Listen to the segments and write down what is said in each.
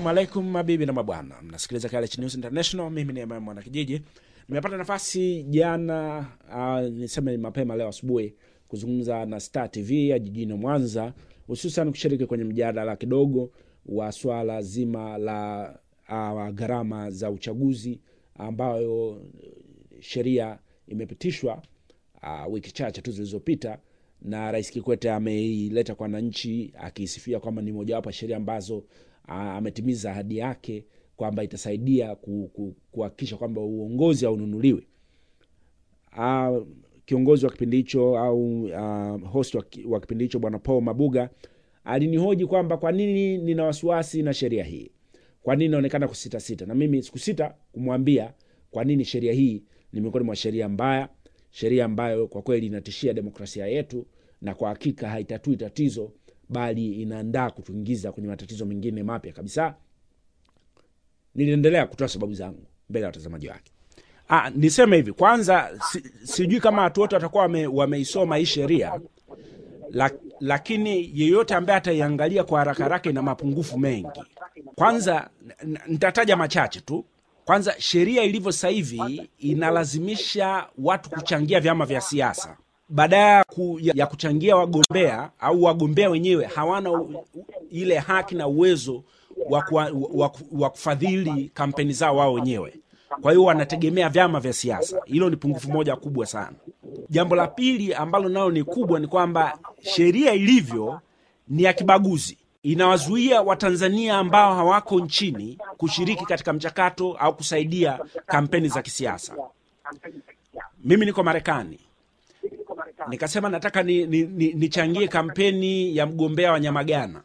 Assalamu alaikum mabibi na mabwana, mnasikiliza KLH News International. Mimi ni Emmanuel Mwanakijiji. Nimepata nafasi jana, uh, niseme mapema leo asubuhi kuzungumza na Star TV ya jijini Mwanza, hususan kushiriki kwenye mjadala kidogo wa swala zima la uh, gharama za uchaguzi ambayo sheria imepitishwa uh, wiki chache tu zilizopita na Rais Kikwete ameileta kwa wananchi akisifia kwamba ni mojawapo ya sheria ambazo uh, ametimiza ahadi yake kwamba itasaidia ku- ku- kuhakikisha kwamba uongozi haununuliwi. Uh, kiongozi wa kipindi hicho au uh, host wa, ki- wa kipindi hicho bwana Paul Mabuga alinihoji kwamba kwa nini nina wasiwasi na sheria hii, kwa nini inaonekana kusitasita, na mimi sikusita kumwambia kwa nini sheria hii ni miongoni mwa sheria mbaya, sheria ambayo kwa kweli inatishia demokrasia yetu na kwa hakika haitatui tatizo, bali inaandaa kutuingiza kwenye matatizo mengine mapya kabisa. Niliendelea kutoa sababu zangu mbele ya watazamaji wake. Ah, niseme hivi kwanza, si, sijui kama watu wote watakuwa wame, wameisoma hii sheria la, lakini yeyote ambaye ataiangalia kwa haraka haraka ina mapungufu mengi. Kwanza n- n- nitataja machache tu. Kwanza, sheria ilivyo sasa hivi inalazimisha watu kuchangia vyama vya siasa badala ku, ya, ya kuchangia wagombea au wagombea wenyewe hawana u, u, ile haki na uwezo wa, kuwa, wa, ku- wa kufadhili kampeni zao wao wenyewe. Kwa hiyo wanategemea vyama vya siasa. Hilo ni pungufu moja kubwa sana. Jambo la pili ambalo nalo ni kubwa ni kwamba sheria ilivyo ni ya kibaguzi, inawazuia Watanzania ambao hawako nchini kushiriki katika mchakato au kusaidia kampeni za kisiasa. Mimi niko Marekani, nikasema nataka nichangie ni, ni, nichangie kampeni ya mgombea wa Nyamagana.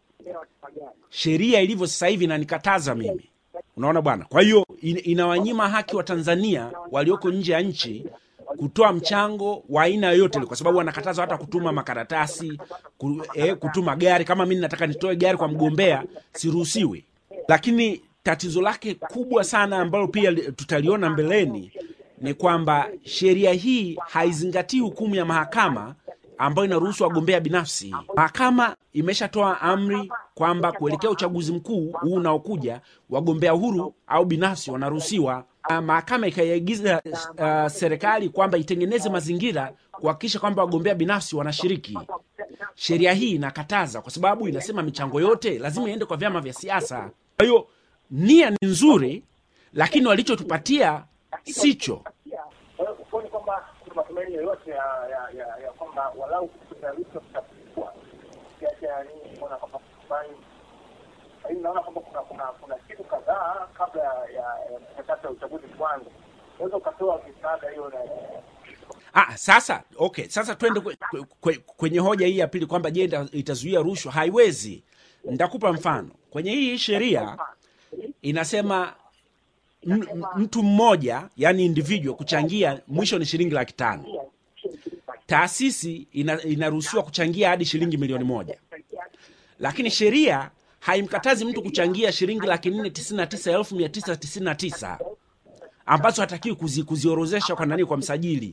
Sheria ilivyo sasa hivi inanikataza mimi, unaona bwana. Kwa hiyo in, inawanyima haki wa Tanzania walioko nje ya nchi kutoa mchango wa aina yoyote ile, kwa sababu wanakatazwa hata kutuma makaratasi ku, eh, kutuma gari. Kama mimi nataka nitoe gari kwa mgombea, siruhusiwi. Lakini tatizo lake kubwa sana ambalo pia li- tutaliona mbeleni ni kwamba sheria hii haizingatii hukumu ya mahakama ambayo inaruhusu wagombea binafsi. Mahakama imeshatoa amri kwamba kuelekea uchaguzi mkuu huu unaokuja, wagombea huru au binafsi wanaruhusiwa. Ah, Mahakama ikaiagiza uh, serikali kwamba itengeneze mazingira kuhakikisha kwamba wagombea binafsi wanashiriki. Sheria hii inakataza kwa sababu inasema michango yote lazima iende kwa vyama vya siasa. Kwa hiyo nia ni nzuri, lakini walichotupatia sicho. Kwa hiyo huoni kwamba kuna matumaini yoyote ya ya ya ya kwamba walau kutayarisha kutapua kiasi ya nini kuona kwamba fulani lakini naona kwamba kuna kuna kuna siku kadhaa kabla ya ya mchakato ya uchaguzi kuanza unaweza ukatoa misaada hiyo na Ah, sasa okay, sasa twende kwe, kwe, kwe, kwenye hoja hii ya pili kwamba je, ita- itazuia rushwa? Haiwezi. Nitakupa mfano. Kwenye hii sheria inasema m- m- mtu mmoja, yani individual, kuchangia mwisho ni shilingi laki tano. Taasisi ina, inaruhusiwa kuchangia hadi shilingi milioni moja, lakini sheria haimkatazi mtu kuchangia shilingi laki nne tisini na tisa elfu mia tisa tisini na tisa ambazo hatakiwi kuzi, kuziorozesha kwa nani, kwa msajili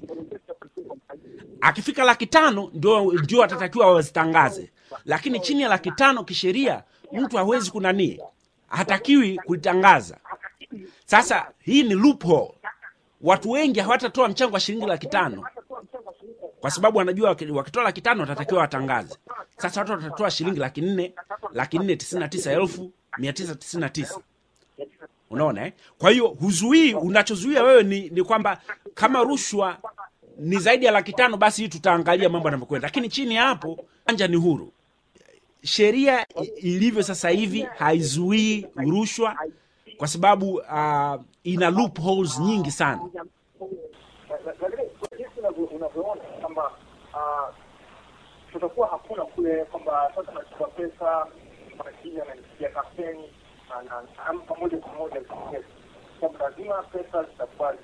akifika laki tano ndio, ndio atatakiwa wazitangaze, lakini chini ya laki tano kisheria mtu hawezi kunani, hatakiwi kulitangaza. Sasa hii ni loophole. Watu wengi hawatatoa mchango wa shilingi laki tano kwa sababu wanajua waki- wakitoa laki tano watatakiwa watangaze. Sasa watu watatoa shilingi laki nne laki nne tisini na tisa elfu mia tisa tisini na tisa unaona eh? Kwa hiyo huzuii, unachozuia wewe ni, ni kwamba kama rushwa ni zaidi ya laki tano basi hii tutaangalia mambo yanavyokwenda, lakini chini ya hapo anja ni huru. Sheria i- ilivyo sasa hivi haizuii rushwa kwa sababu uh, ina loopholes nyingi sana. lakini kwa jinsi unavyo- unavyoona kwamba ah, tutakuwa hakuna kule kwamba sasa nachukua pesa majini ananipigia kampeni na- na- ampa moja kwa moja kwamba lazima pesa zitakuwa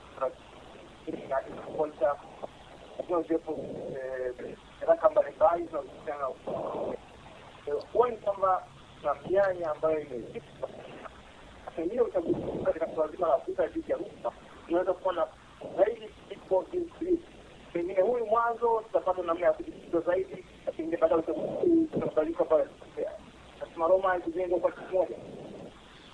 inakuacha lazima ziwepo eh, nyaraka mbalimbali zinazohusiana na Eh, huoni kwamba na mianya ambayo imezipa pengine uchaguzi mkuu katika suala zima la vita dhidi ya rushwa unaweza kuona zaidi iko jinsi pengine huyu mwanzo tutapata namna ya kujifunza zaidi, lakini baada ya uchaguzi mkuu tutakubali kwamba nasema Roma haikujengwa kwa siku moja.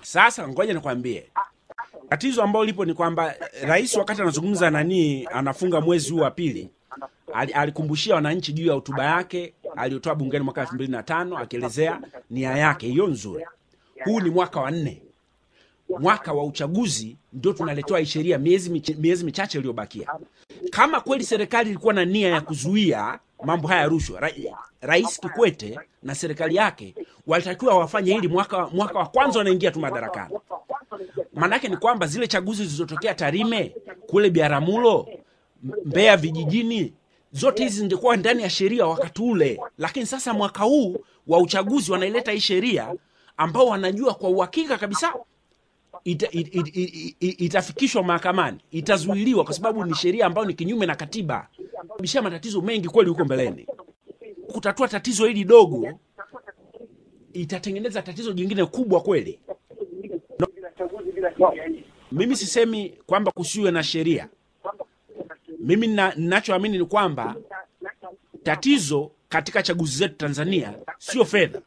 Sasa ngoja nikwambie, tatizo ambalo lipo ni kwamba eh, rais wakati anazungumza nani, anafunga mwezi huu wa pili, ali- alikumbushia wananchi juu ya hotuba yake aliyotoa bungeni mwaka elfu mbili na tano akielezea nia yake hiyo nzuri. Huu ni mwaka wa nne, mwaka wa uchaguzi, ndio tunaletewa hii sheria miezi, mich- miezi michache iliyobakia. Kama kweli serikali ilikuwa na nia ya kuzuia mambo haya ya rushwa, ra, Rais Kikwete na serikali yake walitakiwa wafanye hili mwaka, mwaka wa kwanza wanaingia tu madarakani. Maanake ni kwamba zile chaguzi zilizotokea Tarime kule Biaramulo, M- Mbeya vijijini, zote hizi zingekuwa ndani ya sheria wakati ule, lakini sasa mwaka huu wa uchaguzi wanaileta hii sheria ambao wanajua kwa uhakika kabisa ita, it, it, it, it, itafikishwa mahakamani, itazuiliwa kwa sababu ni sheria ambayo ni kinyume na katiba, bisha matatizo mengi kweli huko mbeleni. Kutatua tatizo hili dogo itatengeneza tatizo jingine kubwa kweli. bila chaguzi bila sheria hii Mimi sisemi kwamba kusiwe na sheria. Mimi nina- ninachoamini ni kwamba tatizo katika chaguzi zetu Tanzania sio fedha.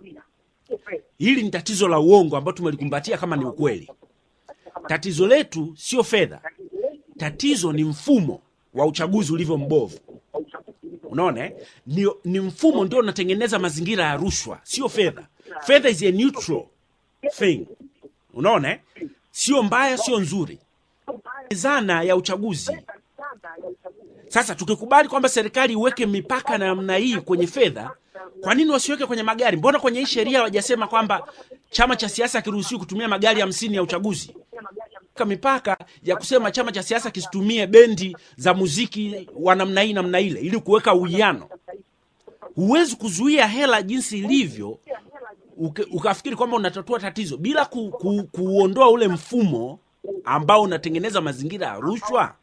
Hili ni tatizo la uongo ambao tumelikumbatia kama ni ukweli. Tatizo letu sio fedha, tatizo ni mfumo wa uchaguzi ulivyo mbovu. Unaona, eh? ni, ni mfumo ndio unatengeneza mazingira ya rushwa, sio fedha. Fedha is a neutral thing. Unaona, eh? sio mbaya, sio nzuri. Zana ya uchaguzi sasa tukikubali kwamba serikali iweke mipaka na namna hii kwenye fedha, kwa nini wasiweke kwenye magari? Mbona kwenye hii sheria hawajasema kwamba chama cha siasa kiruhusiwi kutumia magari hamsini ya uchaguzi? Ka mipaka ya kusema chama cha siasa kisitumie bendi za muziki wa namna hii namna ile, ili kuweka uwiano. Huwezi kuzuia hela jinsi ilivyo uke- ukafikiri kwamba unatatua tatizo bila ku, ku, kuondoa ule mfumo ambao unatengeneza mazingira ya rushwa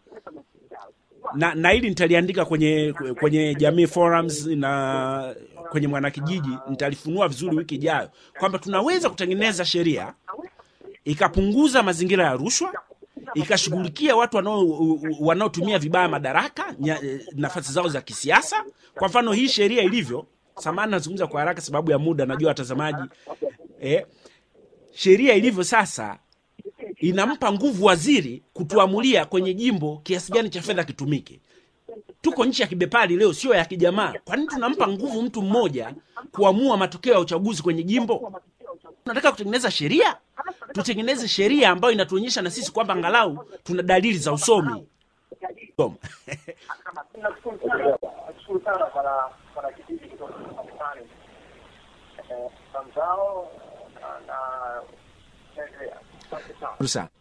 na, na hili nitaliandika kwenye kwenye jamii forums na kwenye mwanakijiji nitalifunua vizuri wiki ijayo kwamba tunaweza kutengeneza sheria ikapunguza mazingira ya rushwa ikashughulikia watu wanao- wanaotumia vibaya madaraka nya- nafasi zao za kisiasa kwa mfano hii sheria ilivyo samani nazungumza kwa haraka sababu ya muda najua watazamaji eh, sheria ilivyo sasa inampa nguvu waziri kutuamulia kwenye jimbo kiasi gani cha fedha kitumike. Tuko nchi ya kibepari leo, sio ya kijamaa. Kwa nini tunampa nguvu mtu mmoja kuamua matokeo ya uchaguzi kwenye jimbo? Tunataka kutengeneza sheria, tutengeneze sheria ambayo inatuonyesha na sisi kwamba angalau tuna dalili za usomi. Soma. Nashukuru sana, nashukuru sana bwana bwana kijiji kutoka Marekani. Eh, na mzao na na endelea. Asante sana. Shukuru sana.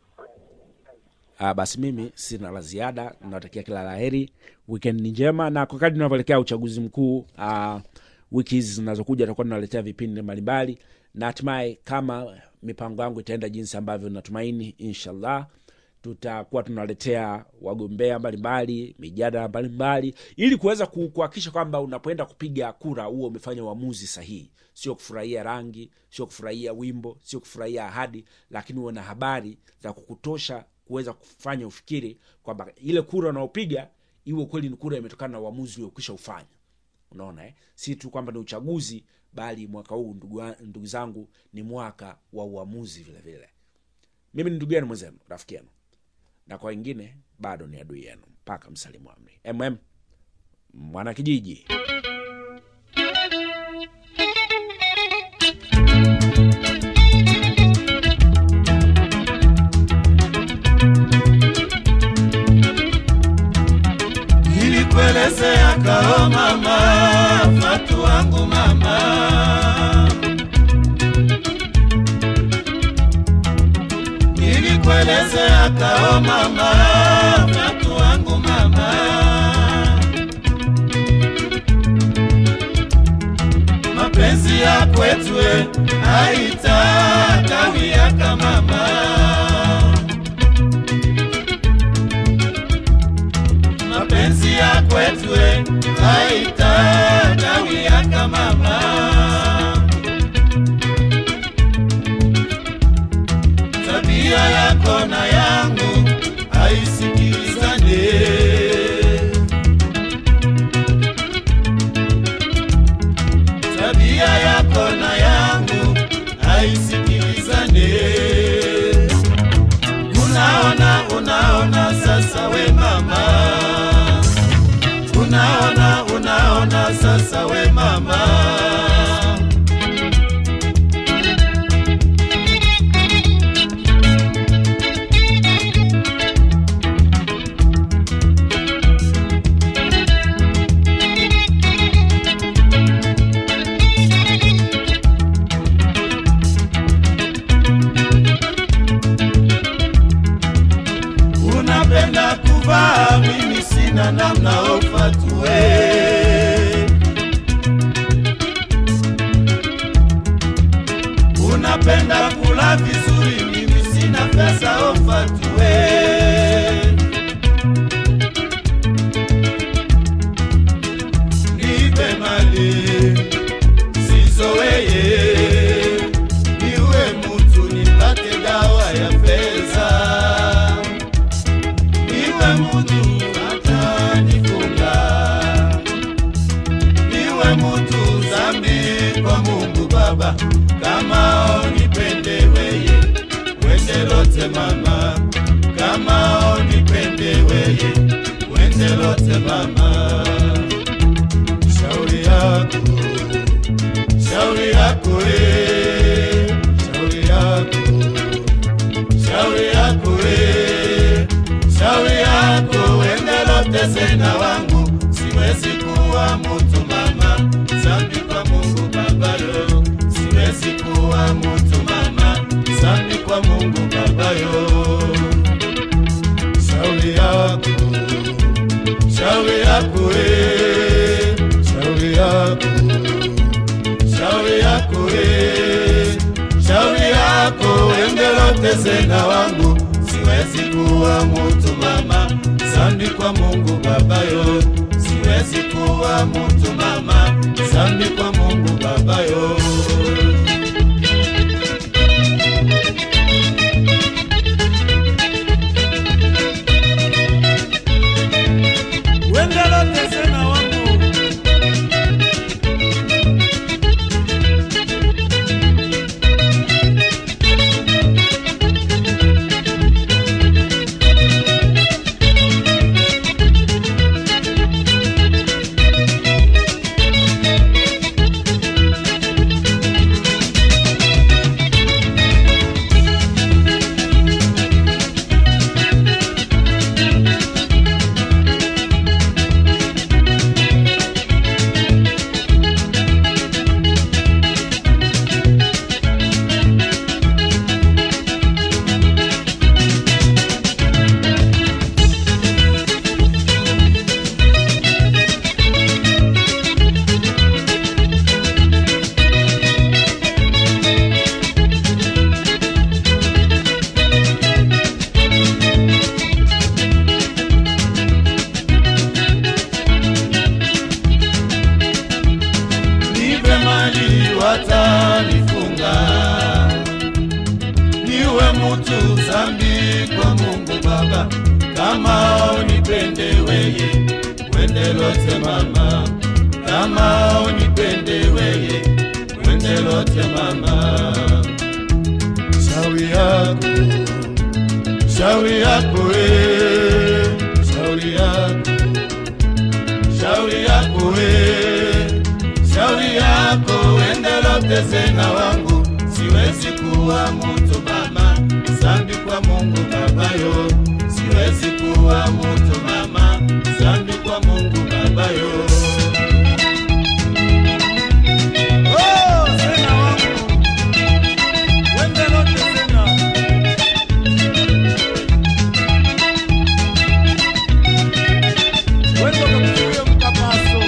Ah, basi mimi sina la ziada, nawatakia kila la heri, weekend njema, na kwa kadri tunavyoelekea uchaguzi mkuu ah, wiki hizi zinazokuja tutakuwa tunaletea vipindi mbalimbali, na hatimaye kama mipango yangu itaenda jinsi ambavyo natumaini, inshallah tutakuwa tunaletea wagombea mbalimbali, mijadala mbalimbali, ili kuweza ku- kuhakikisha kwamba unapoenda kupiga kura huo umefanya uamuzi sahihi, sio kufurahia rangi, sio kufurahia wimbo, sio kufurahia ahadi, lakini uwe na habari za kukutosha kuweza kufanya ufikiri kwamba ile kura unaopiga iwe kweli ni kura imetokana na uamuzi uliokwisha ufanya. Unaona eh? si tu kwamba ni uchaguzi, bali mwaka huu ndugu, wa- ndugu zangu ni mwaka wa uamuzi vile vile. Mimi ni ndugu yenu mwenzenu, rafiki yenu na kwa wengine bado ni adui yenu mpaka msalimu amri. mm mwana kijiji nilikuelezea kao mama fatu wangu mama nilikuelezea kao mama fatu wangu mama mapenzi ya kwetwe haitatawiyaka mama mapenzi ya kwetwe haitatawiyaka mama tabia yako na yangu haisikilizane tabia yako na yangu haisikilizane unanifaa mimi sina namna ufatue unapenda kula vizuri mimi sina pesa ufatue nipe mali sizoweye niwe mutu nipate dawa ya pesa niwe mutu hata nifunga niwe mutu zambi kwa mungu baba kama onipende weye wende lote mama kama onipende weye wende lote mama shauri yako shauri yako eh, shauri yako shauri yako eh, shauri yako wende lote sena wangu siwezi kuwa mutu mama zambi kwa mungu babayo siwezi kuwa mutu mama zambi kwa mungu babayo shauri yako shauri yako eh, shauri yako shauri yako eh, shauri yako endelote zena wangu siwezi kuwa mutu mama zambi kwa mungu babayo siwezi kuwa mutu mama zambi kwa mungu babayo wendelote zena wangu nipe mali watanifunga, niwe mutu zambi kwa Mungu Baba, kama unipende weye wende lote mama, kama unipende weye wende lote mama, shauri yako shauri yako we, shauri yako shauri yako we, shauri yako wendelote zena wangu, siwezi kuwa mutu mama, zambi kwa Mungu babayo, siwezi kuwa mutu mama, zambi kwa Mungu babayo. Oh, zena wangu, wendelote zena. Wendo kakuchukulia mkapaso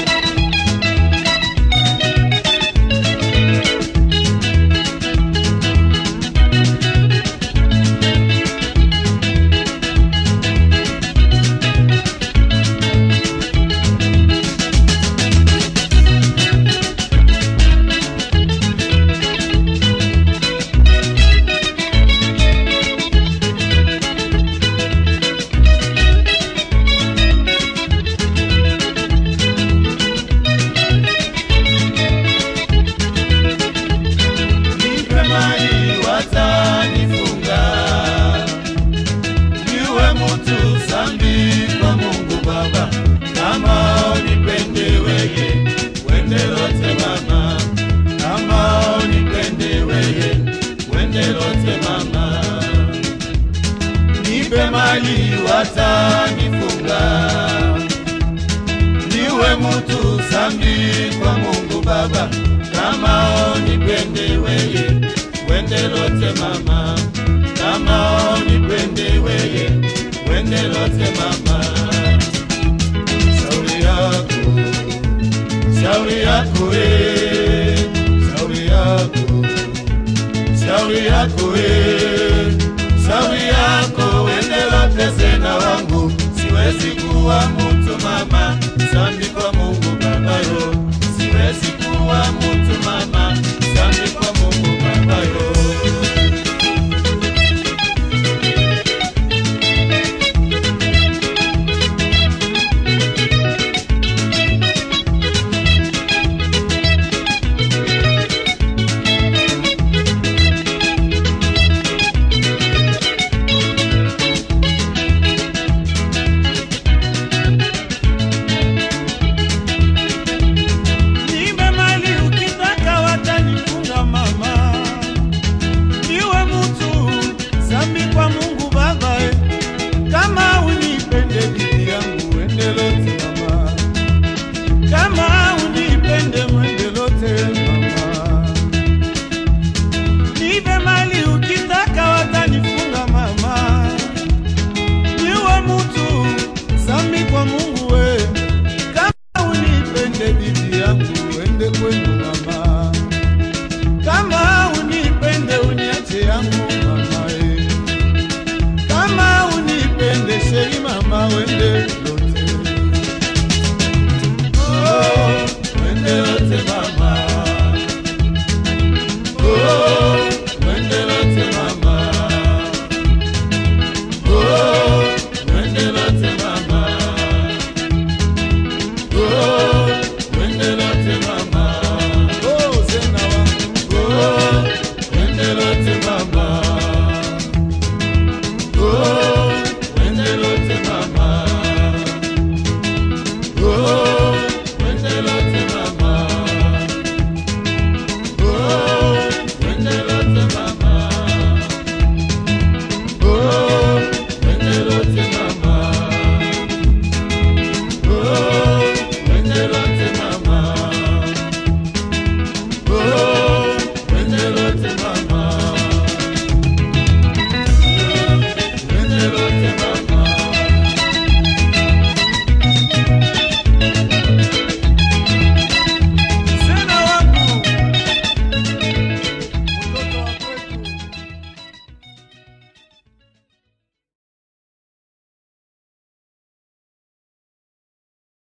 nipe mali watanifunga, niwe mutu zambi kwa Mungu Baba, kama unipende weye wende lote mama, kama unipende weye wende lote mama, nipe mali watanifunga niwe mutu zambi kwa Mungu Baba, kama unipende weye wende lote mama, kama unipende weye wende lote mama. yako we, shauri yako, shauri yako we, shauri yako wende lote sena wangu, siwezi kuwa mtu mama, sambi kwa Mungu